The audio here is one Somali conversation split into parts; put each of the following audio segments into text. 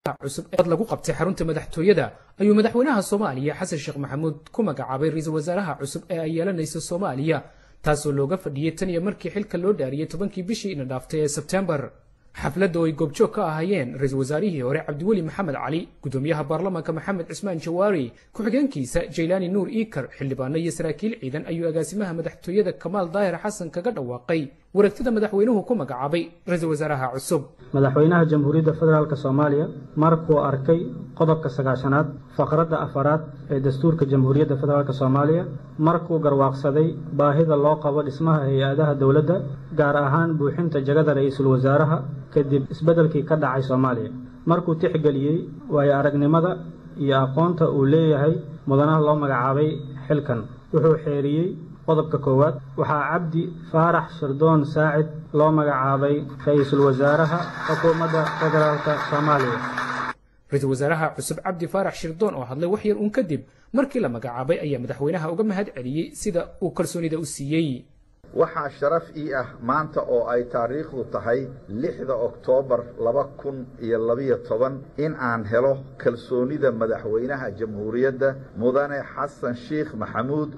cusub ee lagu qabtay xarunta madaxtooyada ayuu madaxweynaha soomaaliya xasan sheekh maxamuud ku magacaabay ra-iisul wasaaraha cusub ee ay yeelanayso soomaaliya taasoo looga fadhiyey tan iyo markii xilka loo dhaariyey tobankii bishii ina dhaaftay ee sebtembar xafladda oo ay goobjoog ka ahaayeen ra-iisul wasaarihii hore cabdiweli maxamed cali gudoomiyaha baarlamaanka maxamed cismaan jawaari ku-xigeenkiisa jaylaani nuur iikar xildhibaano iyo saraakiil ciidan ayuu agaasimaha madaxtooyada kamaal daahir xasan kaga dhawaaqay wareegtada madaxweynuhu ku magacaabay ra-iisul wasaaraha cusub madaxweynaha jamhuuriyadda federaalk soomaaliya markuu arkay qodobka sagaashanaad faqradda afaraad ee dastuurka jamhuuriyadda federaalk soomaaliya markuu garwaaqsaday baahida loo qabo dhismaha hay-adaha dowladda gaar ahaan buuxinta jagada ra-iisul wasaaraha kadib isbeddelkii ka dhacay soomaaliya markuu tixgeliyey waayo aragnimada iyo aqoonta uu leeyahay mudanaha loo magacaabay xilkan wuxuu xeeriyey qodobka koowaad waxaa cabdi faarax shirdoon saacid loo magacaabay ra-iisul wasaaraha xukuumadda federaalk soomaaliya ra-iisul wasaaraha cusub cabdi faarax shirdoon oo hadlay wax yar uun kadib markii la magacaabay ayaa madaxweynaha uga mahad celiyey sida uu kalsoonida u siiyey waxaa sharaf ii ah maanta oo ay taariikhdu tahay lixda oktoobar laba kun iyo labiyo toban in aan helo kalsoonida madaxweynaha jamhuuriyadda mudane xasan sheikh maxamuud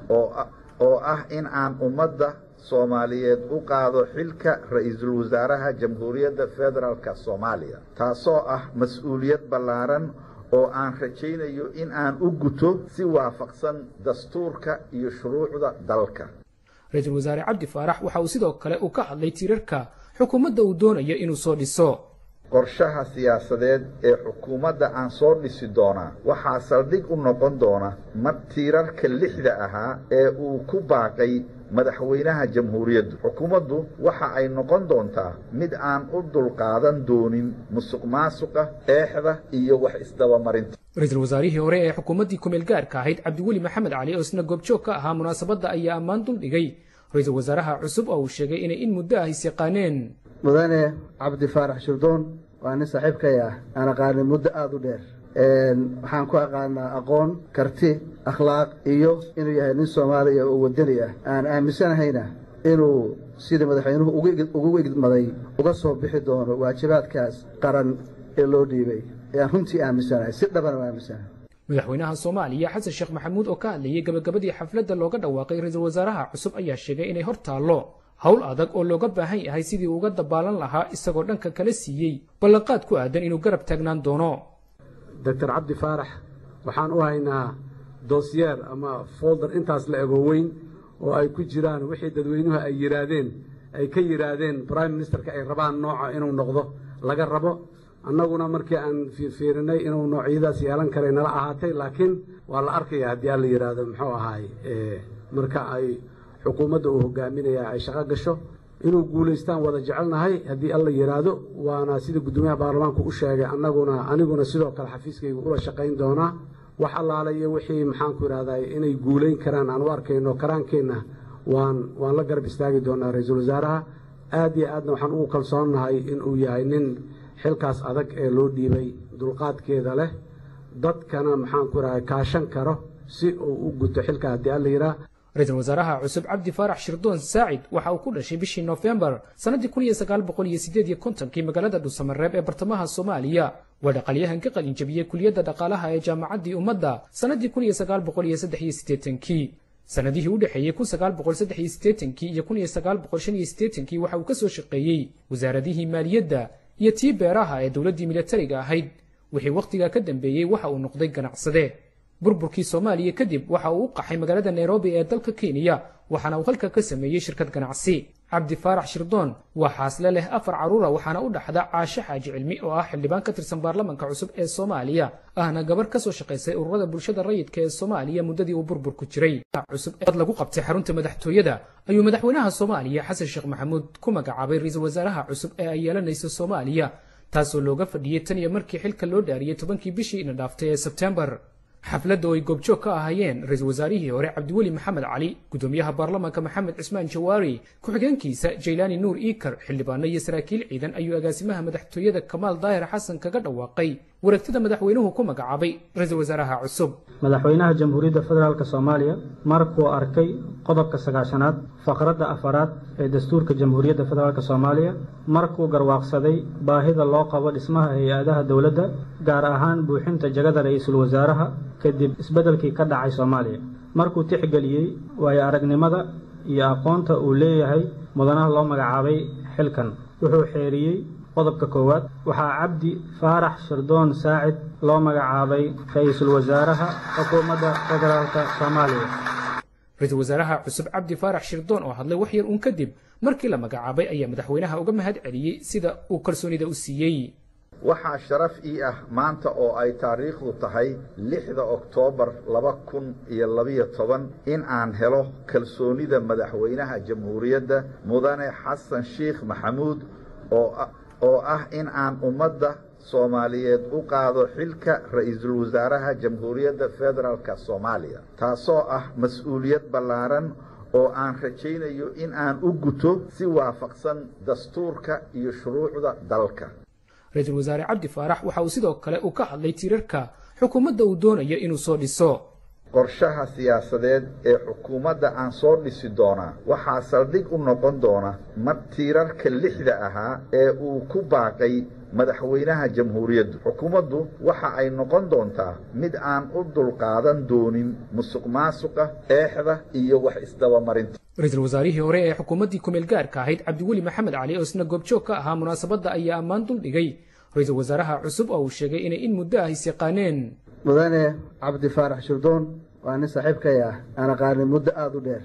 oo ah in aan ummadda soomaaliyeed u qaado xilka ra-iisul wasaaraha jamhuuriyadda federaalk soomaaliya taasoo ah mas-uuliyad ballaaran oo aan rajaynayo in aan u guto si waafaqsan dastuurka iyo shuruucda dalka ra-iisul wasaare cabdi faarax waxa uu sidoo kale uu ka hadlay tiirarka xukuumadda uu doonayo inuu soo dhiso qorshaha siyaasadeed ee xukuumadda aan soo dhisi doonaa waxaa saldhig u noqon doona mar tiirarka lixda ahaa ee uu ku baaqay madaxweynaha jamhuuriyaddu xukuumaddu waxa ay noqon doontaa mid aan u dulqaadan doonin musuq maasuqa eexda iyo wax isdabamarinta ra-iisul wasaarihii hore ee xukuumaddii kumeel gaarka ahayd cabdiweli maxamed cali oo isna goobjoog ka ahaa munaasabadda ayaa ammaan duldhigay ra-iisul wasaaraha cusub oo uu sheegay inay in muddo ah is yaqaaneen mudane cabdi faarax shirdoon waa nin saaxiibkay ah aan aqaanay muddo aada u dheer waxaan ku aqaanaa aqoon karti akhlaaq iyo inuu yahay nin soomaaliya oo wadani ah aan aaminsanahayna inuu sidii madaxweynuhu ugu igmaday uga soo bixi doono waajibaadkaas qaran ee loo dhiibay ayaan runtii aaminsanahay si dhabana u aaminsanahay madaxweynaha soomaaliya xasan sheekh maxamuud oo ka hadlayay gabagabadii xafladda looga dhawaaqay ra-iisul wasaaraha cusub ayaa sheegay inay hor taallo howl adag oo looga baahan yahay sidii uga dabaalan lahaa isagoo dhanka kala siiyey ballanqaad ku aadan inuu garab taagnaan doono doctor cabdi faarax waxaan u haynaa doosyeer ama folder intaas la ego weyn oo ay ku jiraan wixii dadweynuhu ay yidhaahdeen ay ka yidhaahdeen prime ministerka ay rabaan nooca inuu noqdo laga rabo annaguna markii aan fiirfiirinay inuu noocyadaas yeelan karay nala ahaatay laakiin waa la arkaya haddii alla yidhaahdo muxuu ahaay marka ay xukuumadda uu hogaaminaya ay shaqo gasho inuu guulaystaan wada jecelnahay haddii alla yidhaahdo waana sida guddoomiyaha baarlamaanku u sheegay annaguna aniguna sidoo kale xafiiskayga ula shaqayn doonaa wax allaala iyo wixii maxaanku idhahday inay guulayn karaan aan u arkayno karaankeenna waan waan la garab istaagi doonaa ra-iisul wasaaraha aad iyo aadna waxaan ugu kalsoonnahay inuu yahay nin xilkaas adag ee loo dhiibay dulqaadkeeda leh dadkana maxaanku idhahday kaashan karo si uu u guto xilka haddii alla yidhaah ra-iisul wasaaraha cusub cabdi faarax shirdoon saacid waxa uu ku dhashay bishii noofembar sannaddii kun iyo sagaal boqol iyo sideed iyo kontonkii magaalada dhuusamareeb ee bartamaha soomaaliya waa dhaqalyahan ka qalin jabiyey kuliyadda dhaqaalaha ee jaamacaddii ummadda sannaddii kun iyo sagaal boqol iyo saddex iyo siddeetankii sannadihii u dhexeeyey kun sagaal boqol saddex iyo siddeetankii iyo kun iyo sagaal boqol shan iyo siddeetankii waxa uu ka soo shaqeeyey wasaaradihii maaliyadda iyo tii beeraha ee dowladdii militariga ahayd wixii wakhtigaa ka dambeeyey waxa uu noqday ganacsade burburkii soomaaliya kadib waxa uu u qaxay magaalada nairobi ee dalka kenya waxaana uu halka ka sameeyey shirkad ganacsi cabdi faarax shirdoon waa xaasle leh afar carruura waxaana u dhaxda caashe xaaji cilmi oo ah xildhibaan ka tirsan baarlamanka cusub ee soomaaliya ahna gabar ka soo shaqaysay ururada bulshada rayidka ee soomaaliya muddadii uu burburku jiray cusub eed lagu qabtay xarunta madaxtooyada ayuu madaxweynaha soomaaliya xasan sheekh maxamuud ku magacaabay ra-iisul wasaaraha cusub ee ay yeelanayso soomaaliya taasoo looga fadhiyey tan iyo markii xilka loo dhaariyey tobankii bishii ina dhaaftay ee sebtembar xafladda oo ay goobjoog ka ahaayeen ra-iisul wasaarihii hore cabdiweli maxamed cali gudoomiyaha baarlamaanka maxamed cismaan jawaari ku-xigeenkiisa jaylaani nuur iikar xildhibaano iyo saraakiil ciidan ayuu agaasimaha madaxtooyada kamaal daahir xasan kaga dhawaaqay wareegtada madaxweynuhu ku magacaabay ra-iisul wasaaraha cusub madaxweynaha jamhuuriyadda federaalk soomaaliya markuu arkay qodobka sagaashanaad faqradda afaraad ee dastuurka jamhuuriyadda federaalk soomaaliya markuu garwaaqsaday baahida loo qabo dhismaha hay-adaha dowladda gaar ahaan buuxinta jagada ra-iisul wasaaraha kadib isbeddelkii ka dhacay soomaaliya markuu tixgeliyey waayo aragnimada iyo aqoonta uu leeyahay mudanaha loo magacaabay xilkan wuxuu xeeriyey qodobka koowaad waxaa cabdi faarax shirdoon saacid loo magacaabay ra-iisul wasaaraha xukuumadda federaalk soomaaliya ra-iisul wasaaraha cusub cabdi faarax shirdoon oo hadlay wax yar uun kadib markii la magacaabay ayaa madaxweynaha uga mahad celiyey sida uu kalsoonida u siiyey waxaa sharaf ii ah maanta oo ay taariikhdu tahay lixda oktoobar laba kun iyo labiyo toban in aan helo kalsoonida madaxweynaha jamhuuriyadda mudane xasan sheikh maxamuud oo ah in aan ummadda soomaaliyeed u qaado xilka ra-iisul wasaaraha jamhuuriyadda federaalk soomaaliya taasoo ah mas-uuliyad ballaaran oo aan rajaynayo in aan u guto si waafaqsan dastuurka iyo shuruucda dalka ra-iisul wasaare cabdi faarax waxa uu sidoo kale uu ka hadlay tiirarka xukuumadda uu doonayo inuu soo dhiso qorshaha siyaasadeed ee xukuumadda aan soo dhisi doonaa waxaa saldhig u noqon doona mar tiirarka lixda ahaa ee uu ku baaqay madaxweynaha jamhuuriyaddu xukuumaddu waxa ay noqon doontaa mid aan u dulqaadan doonin musuq maasuqa eexda iyo wax isdabamarinta ra-iisul wasaarihii hore ee xukuumaddii kumeel gaarka ahayd cabdiweli maxamed cali oo isna goobjoog ka ahaa munaasabadda ayaa ammaan duldhigay ra-iisul wasaaraha cusub oo uu sheegay inay in muddo ah is yaqaaneen mudane cabdi faarax shirdoon waa nin saaxiibkay ah aan aqaanay muddo aada u dheer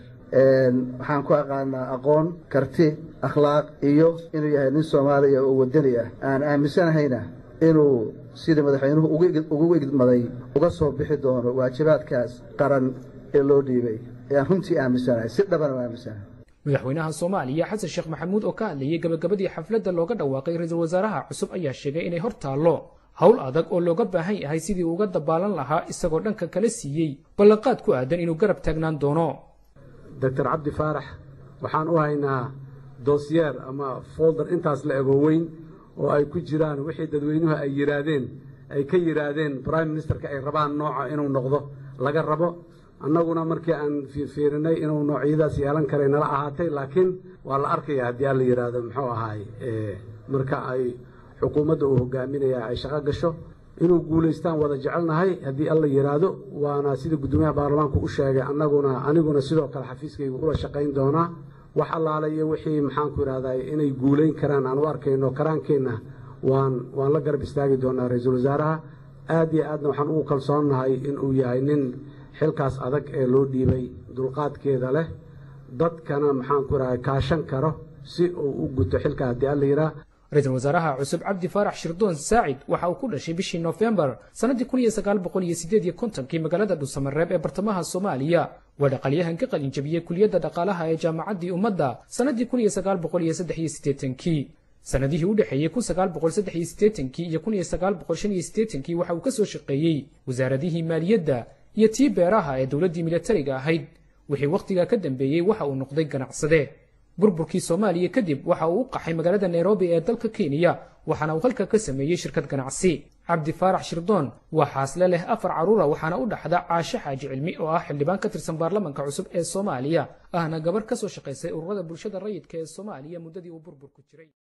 waxaan ku aqaanaa aqoon karti akhlaaq iyo inuu yahay nin soomaaliya oo wadani ah aan aaminsanahayna inuu sidii madaxweynuhu ugu igmaday uga soo bixi doono waajibaadkaas qaran ee loo dhiibay ayaan runtii aaminsanahay si dhabana u aaminsanahay madaxweynaha soomaaliya xasan sheekh maxamuud oo ka hadlayay gabagabadii xafladda looga dhawaaqay ra-iisul wasaaraha cusub ayaa sheegay inay hor taallo howl adag oo looga baahan yahay sidii uga dabaalan lahaa isagoo dhanka kala siiyey ballanqaad ku aadan inuu garab taagnaan doono doctor cabdi faarax waxaan u haynaa doosyeer ama folder intaas la ego weyn oo ay ku jiraan wixii dadweynuhu ay yidhaahdeen ay ka yidhaahdeen prime ministerka ay rabaan nooca inuu noqdo laga rabo annaguna markii aan fiirfiirinay inuu noocyadaas yeelan karay nala ahaatay laakiin waa la arkaya haddii aan la yidhaahdo muxuu ahaay marka ay xukuumadda uu hogaaminaya ay shaqo gasho inuu guulaystaan wada jecelnahay haddii alla yidhaahdo waana sida guddoomiyaha baarlamaanku u sheegay annaguna aniguna sidoo kale xafiiskayga ula shaqayn doonaa wax allaale iyo wixii maxaanku idhahday inay guulayn karaan aan u arkayno karaankeenna waan waan la garab istaagi doonaa ra-iisul wasaaraha aad iyo aadna waxaan ugu kalsoonnahay inuu yahay nin xilkaas adag ee loo dhiibay dulqaadkeeda leh dadkana maxaanku idhahday kaashan karo si uu u guto xilka haddii alla yidhaah ra-iisul wasaaraha cusub cabdi faarax shirdoon saacid waxa uu ku dhashay bishii nofembar sannadii kun iyo sagaal boqol iyo sideed iyo kontonkii magaalada dhuusamareeb ee bartamaha soomaaliya waa dhaqalyahan ka qalin jabiyey kuliyadda dhaqaalaha ee jaamacaddii ummadda sannadii kun iyo sagaal boqol iyo saddex iyo siddeetankii sannadihii u dhexeeyey kun sagaal boqol saddex iyo siddeetankii iyo kun iyo sagaal boqol shan iyo siddeetankii waxa uu ka soo shaqeeyey wasaaradihii maaliyadda iyo tii beeraha ee dowladdii militariga ahayd wixii wakhtigaa ka dambeeyey waxa uu noqday ganacsade burburkii soomaaliya kadib waxa uu u qaxay magaalada nairobi ee dalka kenya waxaana uu halka ka sameeyey shirkad ganacsi cabdi faarax shirdoon waa xaasle leh afar carruura waxaana u dhaxda caashe xaaji cilmi oo ah xildhibaan ka tirsan baarlamanka cusub ee soomaaliya ahna gabarh ka soo shaqaysay ururada bulshada rayidka ee soomaaliya muddadii uu burburku jiray